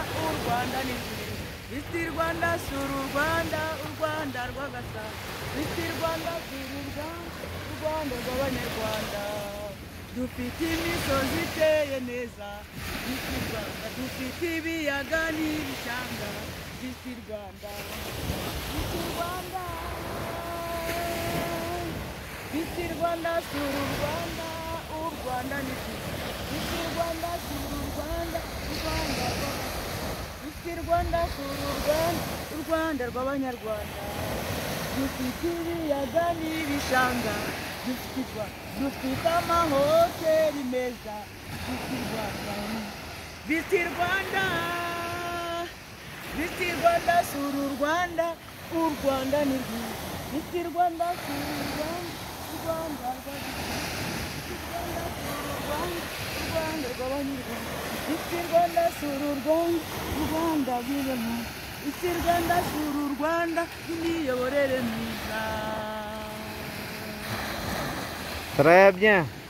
rwanda ni rwiza visi rwanda sura u rwanda u rwanda rw'agasaza visi rwanda sura u rwanda u rwanda rw'abanyarwanda dufite imisozi iteye neza visi rwanda dufite ibiyaga n'ibishanga visi rwanda visi rwanda visi rwanda sura u rwanda u rwanda ni rwiza visi rwanda sura u rwanda u rwanda rw'agasaza Visi Rwanda sura u Rwanda, u Rwanda rw'abanyarwanda. Dufite ibiyaga n'ibishanga, dufite u Rwanda, dufite amahoteli meza, Visi Rwanda. Visi Rwanda, Visi Rwanda sura u Rwanda, u Rwanda ni rwiza. Visi Rwanda sura u Rwanda, u Rwanda rw'abanyarwanda. u Rwanda rw'abanyarwanda isi Rwanda sura u Rwanda u Rwanda rw'irema isi Rwanda sura u Rwanda imiyoborere myiza Très bien.